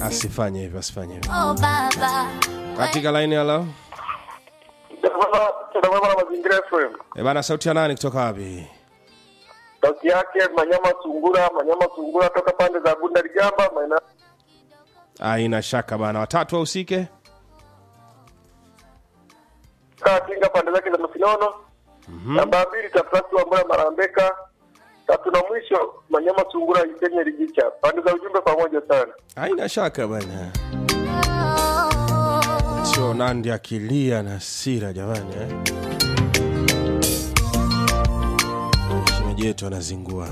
asifanye hivyo asifanye hivyo Oh baba, katika laini halo tunamwema na mazingira FM. e bana sauti ya nani kutoka wapi Sauti yake Manyama Sungura, Manyama Sungura toka pande za Bunda Ligamba, maeneo aina shaka bana watatu wahusike kaa Tinga pande zake za Masinono. Namba mbili Tafrasi wa Mbura Marambeka. Tatu na mwisho Manyama Sungura Isenye Ligicha. Pande za ujumbe pamoja sana. aina shaka bana sio nandi akilia na sira jamani eh? shemeji yetu anazingua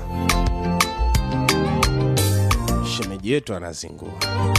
shemeji yetu anazingua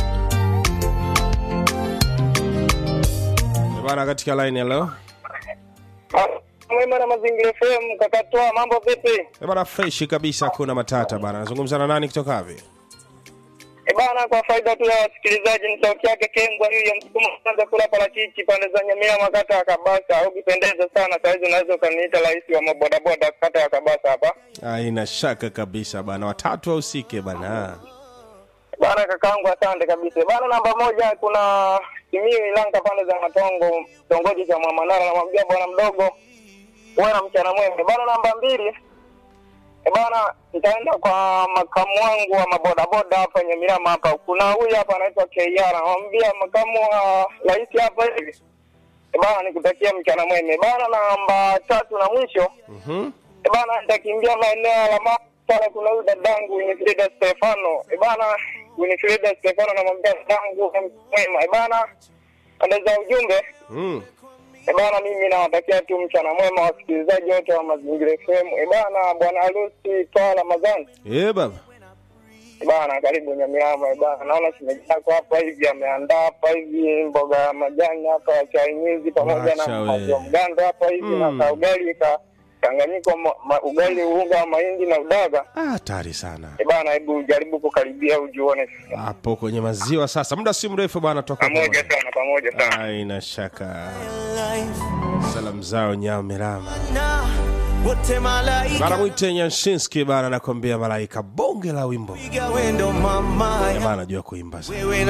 Eh bana katika line hello Mwema na Mazingira FM kakatoa mambo vipi? Eh bana freshi kabisa hakuna matata bana nazungumza na nani kutoka wapi E bana, kwa faida tu ya wasikilizaji, ni sauti yake Kengwa hiyo ya msukuma kwanza kula parachichi pande za Nyamia makata ya Kabasa. Ukipendeza sana saizi unaweza ukaniita rais wa mabodaboda kata ya Kabasa hapa. aina shaka kabisa bana watatu wahusike bana Bana kakaangu, asante kabisa. Bana, namba moja kuna Simiyu Ilanga pande za Matongo, kitongoji cha Mwamanara, namwambia bwana mdogo uwe na mchana mwema. Bana, namba mbili E bana, nitaenda kwa makamu wangu wa mabodaboda hapa Nyamirama hapa. Kuna huyu hapa anaitwa KR, namwambia makamu wa rais hapa hivi. E bana, nikutakia mchana mwema. E bana, namba tatu na mwisho Mhm. e bana, nitakimbia maeneo ya Lamara pale. Kuna huyu dadangu Winifrida Stefano. E bana, Winifrida Stefano namwambia dadangu mwema. E bana, pande za ujumbe Mm. E bana, mimi nawatakia tu mchana mwema wasikilizaji wote wa Mazingira FM. E bana, bwana harusi toa Ramadhani. Eh baba E bana, karibu Nyamirama. E bana, naona shemeji yako hapa hivi ameandaa hapa hivi mboga ya majani hapa ya chainizi pamoja Wacha na we. maziwa mgando hapa hivi Mm. na ka ugali ka changanyiko ma, ma, ugali unga wa mahindi na udaga. Ah, hatari sana E bana, hebu jaribu kukaribia ujione hapo kwenye maziwa sasa muda si mrefu bana toka pamoja sana, pamoja sana. aina shaka salamu zao nyamerama wote malaika bana mwite nyanshinski bana nakwambia malaika bonge la wimbo piga wendo mama jamaa anajua kuimba sana wewe